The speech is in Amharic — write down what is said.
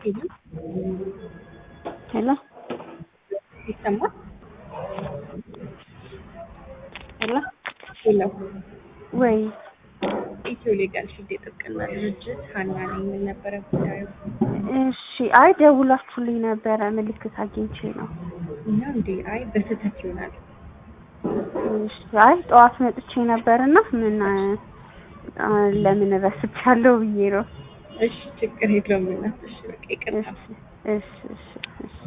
ሄሎ ሄሎ ይሰማል? ሄሎ ሄሎ ወይ ኢትዮ ሌጋል ሺልድ የጥብቅና ድርጅት ሀና ነኝ። ምን ነበረ ጉዳዩ? እሺ አይ ደውላችሁልኝ ነበረ ምልክት አግኝቼ ነው እና እንዴ አይ በስህተት ይሆናል። እሺ አይ ጠዋት መጥቼ ነበርና ምን አ፣ ለምን ረስቻለሁ ብዬ ነው እሺ ችግር የለውም እናት። እሺ በቃ ይቅርታ። እሺ እሺ እሺ እሺ